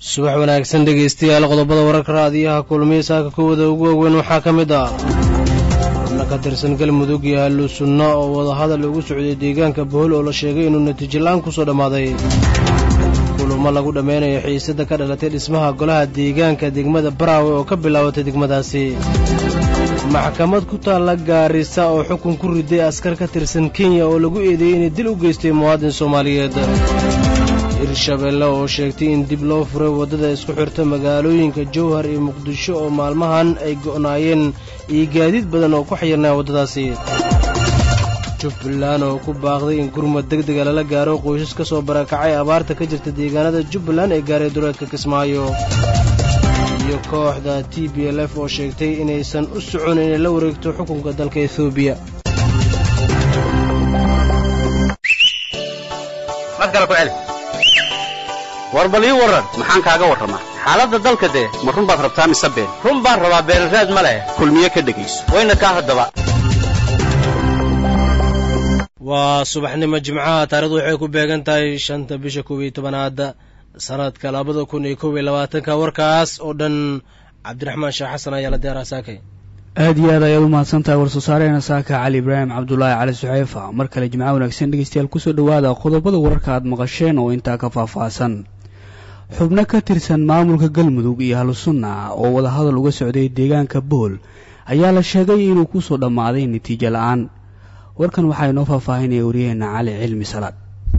subax wanaagsan dhegaystayaal qodobada wararka raadiyaha kulmiya saaka kuwada ugu waaweyn waxaa ka mid ah xubno ka tirsan galmudug iyo hallu sunno oo wadahadal ugu socday deegaanka bohol oo la sheegay inuu natiijo la'aan ku soo dhammaaday kulamo lagu dhammaynayo xiisada ka dhalatay dhismaha golaha deegaanka degmada baraawe oo ka bilaabatay degmadaasi maxkamad ku taalla gaarisa oo xukun ku riday askar ka tirsan kenya oo lagu eedeeyey inay dil u geystay muwaadin soomaaliyeed hirshabeelle oo sheegtay in dib loo furay waddada isku xirta magaalooyinka jowhar iyo muqdisho oo maalmahan ay go'naayeen iyo gaadiid badan oo ku xayirnaa waddadaasi jubbaland oo ku baaqday in gurmad deg dega lala gaaro qoysas ka soo barakacay abaarta ka jirta deegaanada jubbaland ee gaaray duleedka kismaayo iyo kooxda t b l f oo sheegtay inaysan u socon inay la wareegto xukunka dalka etoobiya war bal ii warran maxaan kaaga warramaa xaaladda dalka dee ma run baad rabtaa mise been run baan rabaa beeraraad ma leh kulmiye ka dhegayso wayna kaa haddaba waa subaxnimo jimcaha taarikhdu waxay ku beegan tahay shanta bisha koob iyo tobanaad sanadka labada kun iyo koob iyo labaatanka warkaas oo dhan cabdiraxmaan sheekh xasan ayaa la diyaaraa saakay aad iyo aad ayaad u mahadsantahay war-soosaarehena saaka cali ibraahim cabdulaahi cali suxeyfa mar kale jimco wanaagsan dhegeystayaal kusoo dhowaada qodobada wararka aad maqasheen oo intaa ka faahfaahsan xubno ka tirsan maamulka galmudug iyo ahlusunna oo wadahadal uga socday deegaanka bool ayaa la sheegay inuu kusoo dhammaaday natiijo la-aan warkan waxaa inoo faahfaahinaya waryaheena cali cilmi salaad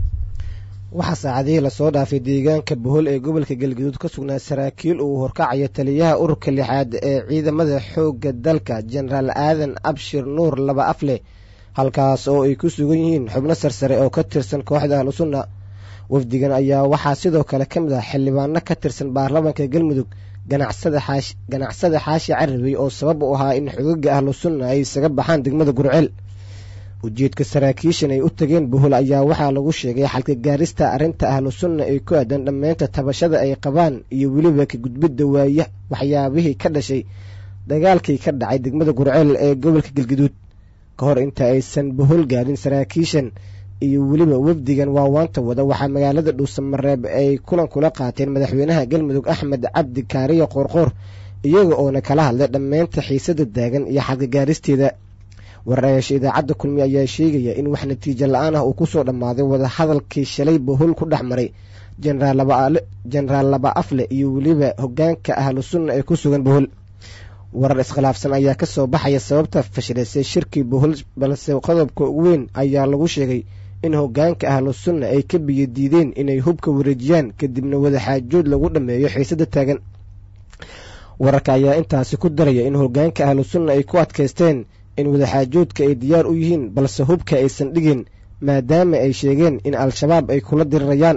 waxaa saacadihii lasoo dhaafay deegaanka bohol ee gobolka galgaduud ka sugnaa saraakiil uu horkacayo taliyaha ururka lixaad ee ciidamada xoogga dalka jenaraal aadan abshir nuur laba afleh halkaas oo ay ku sugan yihiin xubno sarsare oo ka tirsan kooxda ahlusunna wafdigan ayaa waxaa sidoo kale ka mid ah xildhibaano ka tirsan baarlamaanka galmudug ganacsada xaashi carabey oo sabab u ahaa in xogaga ahlusunna ay isaga baxaan degmada gurceel ujeedka saraakiishan ay u tageen bohol ayaa waxaa lagu sheegay xalka gaarista arrinta ahlu sunna ee ku aadan dhammaynta tabashada ay qabaan iyo weliba ka gudbidda waaya waxyaabihii ka dhashay dagaalkii ka dhacay degmada gurceel ee gobolka galgaduud ka hor inta aysan bohol gaarin saraakiishan iyo weliba wafdigan waawaanta wada waxaa magaalada dhuusamareeb ay kulan kula qaateen madaxweynaha galmudug axmed cabdi kaariyo qoorqoor iyaga oona kala hadlay dhammaynta xiisada taagan iyo xalka gaaristeeda warayaasha idaacadda kulmiye ayaa sheegaya in wax natiijo la-aan ah uu kusoo dhammaaday wadahadalkii shalay bohol ku dhex maray jenaraal laba afle iyo weliba hogaanka ahlu sunna ee ku sugan bohol warar iskhilaafsan ayaa ka soo baxaya sababta fashilaysay shirkii bohol balse qodobka ugu weyn ayaa lagu sheegay in hogaanka ahlu sunna ay ka biyo diideen inay hubka wareejiyaan kadibna wadaxaajood lagu dhammeeyo xiisada taagan wararka ayaa intaasi ku daraya in hogaanka ahlu sunna ay ku adkaysteen in wadaxaajoodka ay diyaar u yihiin balse hubka aysan dhigin maadaama ay sheegeen in al-shabaab ay kula dirirayaan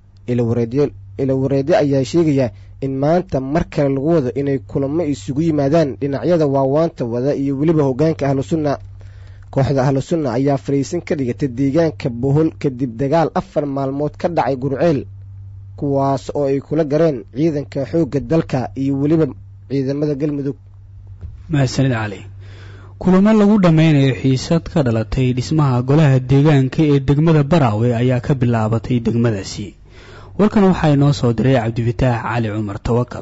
ilawareedyo ayaa sheegaya in maanta mar kale lagu wado inay kulamo isugu yimaadaan dhinacyada waawaanta wada iyo weliba hogaanka ahlu sunna kooxda ahlu sunna ayaa fariisin ka dhigatay deegaanka bohol kadib dagaal afar maalmood ka dhacay gurceel kuwaas oo ay kula gareen ciidanka xoogga dalka iyo weliba ciidamada galmudug mahadsanid cali kulamo lagu dhammaynayo xiisad ka dhalatay dhismaha golaha deegaanka ee degmada baraawe ayaa ka bilaabatay degmadaasi warkan waxaa inoo soo diray cabdifataax cali cumar tawakal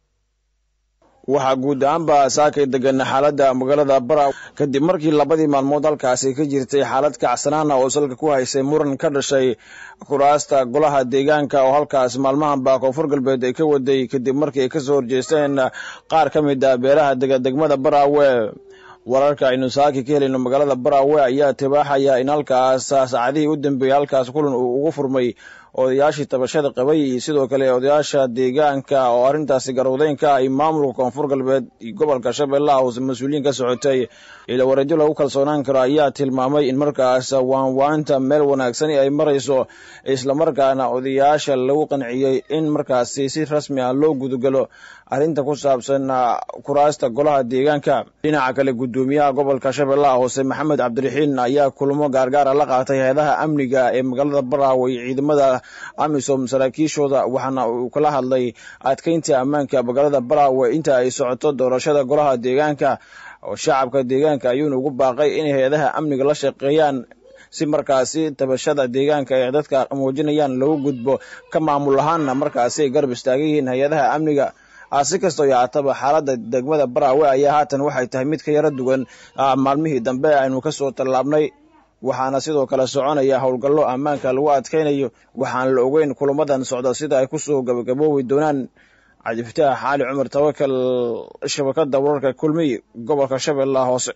waxaa guud ahaanba saakay degan xaaladda magaalada baraawe kadib markii labadii maalmood halkaasi ka jirtay xaalad kacsanaana oo salka ku haysay muran ka dhashay kuraasta golaha deegaanka oo halkaas maalmahanba koonfur galbeed ay ka waday kadib markii ay kasoo horjeesteen qaar ka mid a beelaha dega degmada baraawe wararka aynu saaki ka helayno magaalada baraawe ayaa tibaaxaya in halkaas saacadihii u dambeeyey halkaas kulan uu ugu furmay odayaashii tabashada qabay iyo sidoo kale odayaasha deegaanka oo arrintaasi garowdeynka ay maamulka koonfur galbeed gobolka shabeellaha hoose mas-uuliyiin ka socotay ila wareedyo lagu kalsoonaan karo ayaa tilmaamay in markaas waanwaanta meel wanaagsani ay marayso islamarkaana odayaasha lagu qanciyey in markaasi si rasmi ah loo gudagalo arrinta ku saabsan kuraasta golaha deegaanka dhinaca kale guddoomiyaha gobolka shabeellaha hoose maxamed cabdiraxiin ayaa kulmo gaargaara la qaatay hay-adaha amniga ee magaalada baraawe iyo ciidamada amisom saraakiishooda waxaana uu kala hadlay adkeynta ammaanka magaalada baraawe inta ay socoto doorashada golaha deegaanka oo shacabka deegaanka ayuuna ugu baaqay inay hay-adaha amniga la shaqeeyaan si markaasi tabashada deegaanka ay dadka muujinayaan lagu gudbo ka maamul ahaanna markaasi ay garab istaagan yihiin hay-adaha amniga si kastoo yaataba xaaladda degmada baraawe ayaa haatan waxay tahay mid ka yaro duwan maalmihii dambe aynu kasoo tallaabnay waxaana sidoo kale soconaya howlgallo ammaanka lagu adkaynayo waxaan la ogeyn kulamadan socda sida ay kusoo gabagaboobi doonaan cabdifataax xaali cumar tawakal shabakada wararka kulmiy gobolka shabeellaha hoose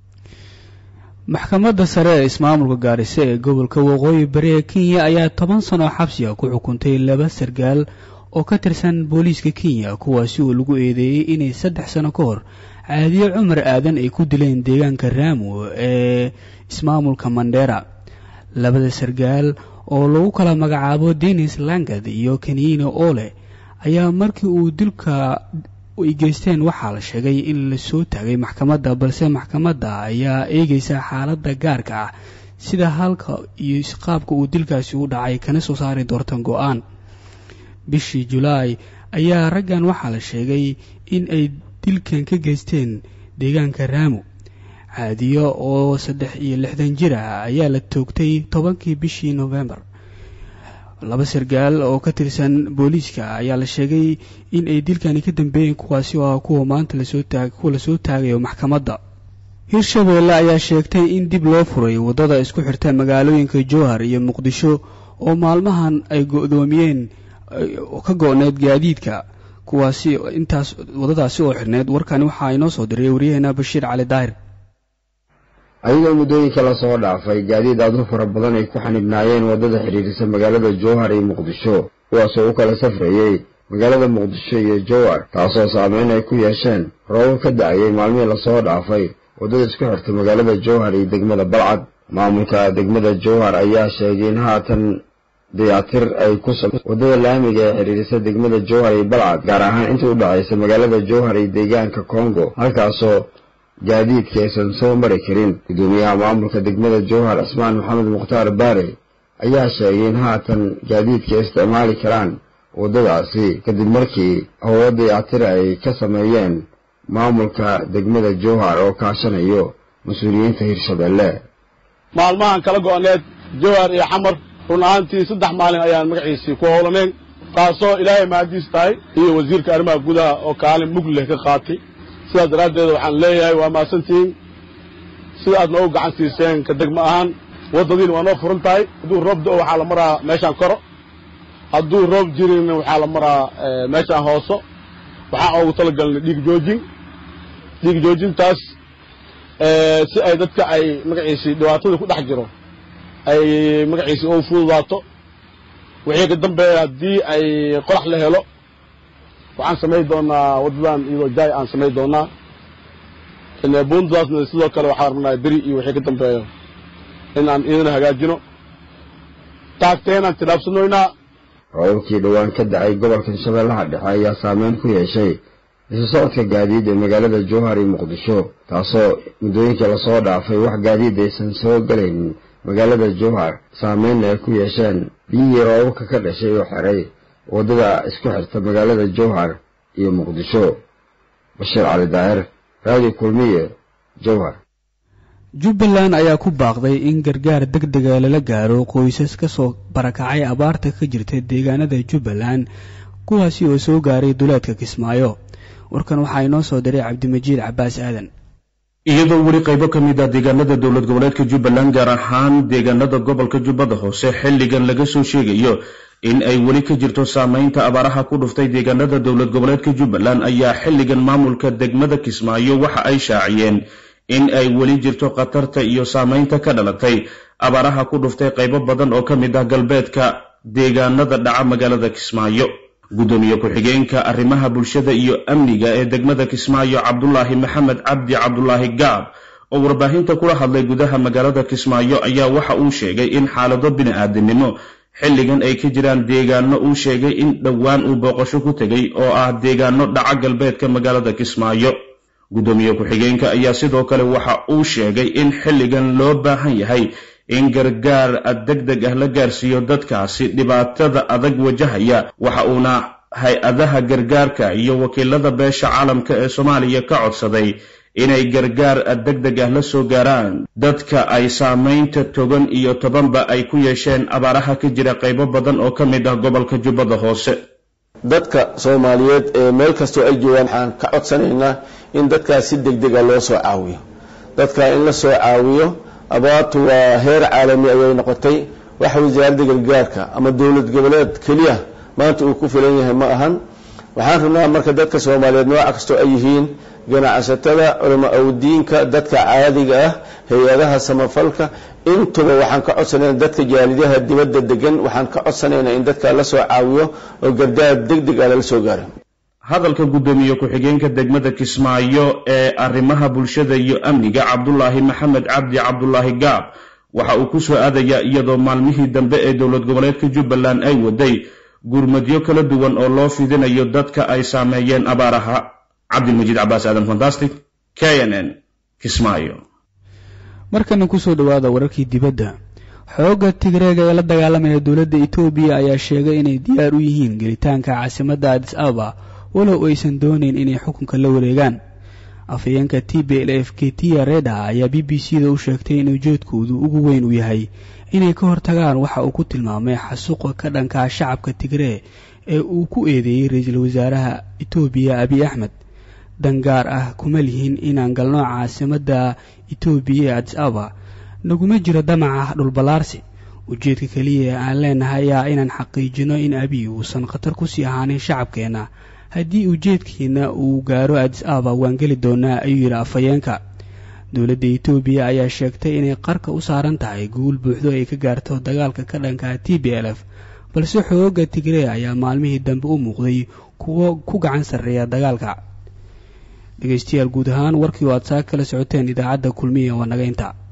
maxkamadda sare ee ismaamulka gaarisa ee gobolka waqooyi bari ee kenya ayaa toban sano xabsiga ku xukuntay laba sargaal oo ka tirsan booliiska kenya kuwaasi oo lagu eedeeyey inay saddex sano ka hor caadiye cumar aadan ay ku dileen deegaanka raamu ee ismaamulka mandera labada sargaal oo lagu kala magacaabo denis langad iyo keniine ole ayaa markii uu dilka ay geysteen waxaa la sheegay in lasoo taagay maxkamadda balse maxkamadda ayaa eegaysa xaaladda gaarka ah sida halka iyo qaabka uu dilkaasi u dhacay kana soo saari doortan go-aan bishii julaay ayaa raggan waxaa la sheegay in ay dilkan ka geysteen deegaanka raamu caadiyo oo saddex iyo lixdan jir ah ayaa la toogtay tobankii bishii novembar laba sargaal oo ka tirsan booliiska ayaa la sheegay in ay dilkani ka dambeeyeen kuwaasi oo ah kuwa maanta lasoo taag kuwa lasoo taagayo maxkamadda hirshabeelle ayaa sheegtay in dib loo furay waddada isku xirta magaalooyinka jowhar iyo muqdisho oo maalmahan ay go-doomiyeen ka go-need gaadiidka kuwaasi intaas waddadaasi oo xirneed warkani waxaa inoo soo diray waryaheena bashiir cali daahir ayagoo muddooyinka lasoo dhaafay gaadiid aad u fara badan ay ku xanibnaayeen waddada xidhiirisa magaalada jowhar iyo muqdisho kuwaasoo u kala safrayey magaalada muqdisho iyo jowhar taasoo saameyn ay ku yeesheen roobab ka da-ayay maalmihii lasoo dhaafay waddada isku xirta magaalada jowhar iyo degmada balcad maamulka degmada jowhar ayaa sheegay in haatan dayactir ay ku sa waddada laamiga ee xidhiirisa degmada jowhar iyo balcad gaar ahaan inta u dhacaysa magaalada jowhar iyo deegaanka kongo halkaasoo gaadiidka aysan soo mari karin guddoomiyaha maamulka degmada jowhar cismaan maxamed mukhtaar baare ayaa sheegay in haatan gaadiidka ay isticmaali karaan waddadaasi kadib markii howlo dayactira ay ka sameeyeen maamulka degmada jowhar oo kaashanayo mas-uuliyiinta hirshabeelle maalmahan kala go-need jowhar iyo xamar run ahaantii saddex maalin ayaan magaciisii ku howlaneen taasoo ilaahay mahadiis tahay iyo wasiirka arrimaha gudaha oo kaalin mug leh ka qaatay sidaas daraaddeed waxaan leeyahay waa mahadsantihiin sida aad noogu gacan siiseen ka degmo ahaan waddadiina waa noo furan tahay hadduu roob do waxaa la maraa meeshaan koro hadduu roob jirinna waxaa la maraa meeshaan hooso waxaan oogu talagalnay dhiig joojin dhiig joojintaas si ay dadka ay magaciisii dhibaatada ku dhex jiro ay magaciisii ugu fududaato wixii ka dambeeya haddii ay qorax la helo waxaan samayn doonaa waddadan iyadoo jaay aan samayn doonaa buundadaasna sidoo kale waxaan rabnaa beri iyo wixii ka dambeeyo in aan iyadana hagaajino taagteenaan tilaabsanoynaa roobabkii dhowaan ka dacay gobolkan shabeellaha dhexe ayaa saameyn ku yeeshay isu socodka gaadiid ee magaalada jowhar iyo muqdisho taasoo muddooyinkii lasoo dhaafay wax gaadiid aysan soo galaynin magaalada jowhar saameynna ay ku yeesheen biyihii roobabka ka dhashay oo xiray waddada isku xirta magaalada jowhar iyo muqdisho bashiir cali daahir raadiyo kulmiye jowhar jubbaland ayaa ku baaqday in gargaar deg dega lala gaaro qoysas ka soo barakacay abaarta ka jirta deegaanada jubbaland kuwaasi oo soo gaaray duleedka kismaayo warkan waxaa inoo soo diray cabdimajiid cabbaas aadan iyadoo weli qaybo ka mid ah deegaanada dowlad goboleedka jubbaland gaar ahaan deegaanada gobolka jubbada hoose xilligan laga soo sheegayo in ay weli ka jirto saameynta abaaraha ku dhuftay deegaanada dowlad goboleedka jubbaland ayaa xilligan maamulka degmada kismaayo waxa ay shaaciyeen in ay weli jirto khatarta iyo saameynta ka dhalatay abaaraha ku dhuftay qaybo badan oo ka mid ah galbeedka deegaanada dhaca magaalada kismaayo guddoomiye ku-xigeenka arrimaha bulshada iyo amniga ee degmada kismaayo cabdulaahi maxamed cabdi cabdulaahi gaab oo warbaahinta kula hadlay gudaha magaalada kismaayo ayaa waxa uu sheegay in xaalado bini-aadinimo xilligan ay ka jiraan deegaano uu sheegay in dhowaan uu booqasho ku tegay oo ah deegaano dhaca galbeedka magaalada kismaayo guddoomiye ku-xigeenka ayaa sidoo kale waxa uu sheegay in xilligan loo baahan yahay in gargaar deg deg ah la gaarsiiyo dadkaasi dhibaatada adag wajahaya waxa uuna hay-adaha gargaarka iyo wakiilada beesha caalamka ee soomaaliya ka codsaday inay gargaar deg deg ah la soo gaaraan dadka ay saamaynta togan iyo tobanba ay ku yeesheen abaaraha ka jira qaybo badan oo ka mid ah gobolka jubbada hoose dadka soomaaliyeed ee meel kastoo ay joogaan waxaan ka codsanaynaa in dadkaas si deg dega loo soo caawiyo dadka in la soo caawiyo abaartu waa heer caalami ayay noqotay wax wasaaradda gargaarka ama dowlad goboleed keliya maanta uu ku filan yahay ma ahan waxaan rabnaa marka dadka soomaaliyeed nooca kastoo ay yihiin ganacsatada culamo awdiinka dadka caadiga ah hay-adaha samafalka intuba waxaan ka codsanayna dadka jaalidaha dibadda degan waxaan ka codsanaynaa in dadka la soo caawiyo oo gardaar deg deg ah lala soo gaaro hadalka guddoomiye ku-xigeenka degmada kismaayo ee arrimaha bulshada iyo amniga cabdulaahi maxamed cabdi cabdulaahi gaab waxa uu ku soo aadayaa iyadoo maalmihii dambe ee dowlad goboleedka jubbaland ay waday gurmadyo kala duwan oo loo fidinayo dadka ay saameeyeen abaaraha cabdilmajiid cabaas aadan fantastic k n n kismaayo markana kusoo dhowaada wararkii dibadda xoogga tigreega ee la dagaalamaya dowladda etoobiya ayaa sheegay inay diyaar u yihiin gelitaanka caasimadda adis ababa walow aysan doonayn inay xukunka la wareegaan afhayeenka t b l f k tia reda ayaa b b c da u sheegtay in ujeedkoodu ugu weyn uu yahay inay ka hortagaan waxa uu ku tilmaamay xasuuqa ka dhankaa shacabka tigree ee uu ku eedeeyey ra-iisul wasaaraha etoobiya abiy axmed dangaar ah kuma lihin inaan galno caasimadda etoobiya ee adis ababa naguma jiro damaca dhulballaarsi ujeedka keliya ee aan leenahay ayaa inaan xaqiijino in abiy uusan khatar kusii ahaanin shacabkeenna haddii ujeedkiina uu gaaro adis ababa waan geli doonaa ayuu yidhi afhayeenka dowladda etoobiya ayaa sheegtay inay qarka u saaran tahay guul buuxdo ay ka gaarto dagaalka ka dhanka t b l f balse xooga tigree ayaa maalmihii dambe u muuqday kuwo ku gacan sarreeya dagaalka dhegeystayaal guud ahaan warkii oo aad saa kala socoteen idaacadda kulmiya waa naga inta